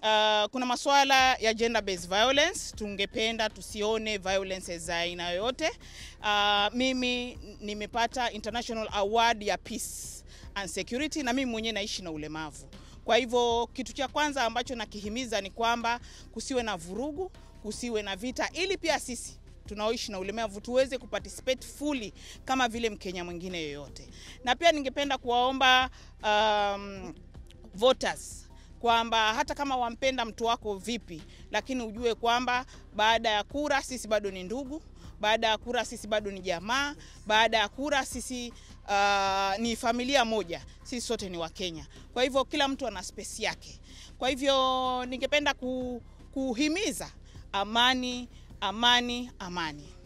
Uh, kuna masuala ya gender based violence, tungependa tusione violence za aina yoyote. Uh, mimi nimepata international award ya peace and security, na mimi mwenyewe naishi na ulemavu. Kwa hivyo kitu cha kwanza ambacho nakihimiza ni kwamba kusiwe na vurugu, kusiwe na vita, ili pia sisi tunaoishi na ulemavu tuweze kuparticipate fully kama vile Mkenya mwingine yoyote. Na pia ningependa kuwaomba um, voters kwamba hata kama wampenda mtu wako vipi, lakini ujue kwamba baada ya kura sisi bado ni ndugu, baada ya kura sisi bado ni jamaa, baada ya kura sisi uh, ni familia moja, sisi sote ni Wakenya. Kwa hivyo kila mtu ana space yake. Kwa hivyo ningependa ku, kuhimiza amani, amani, amani.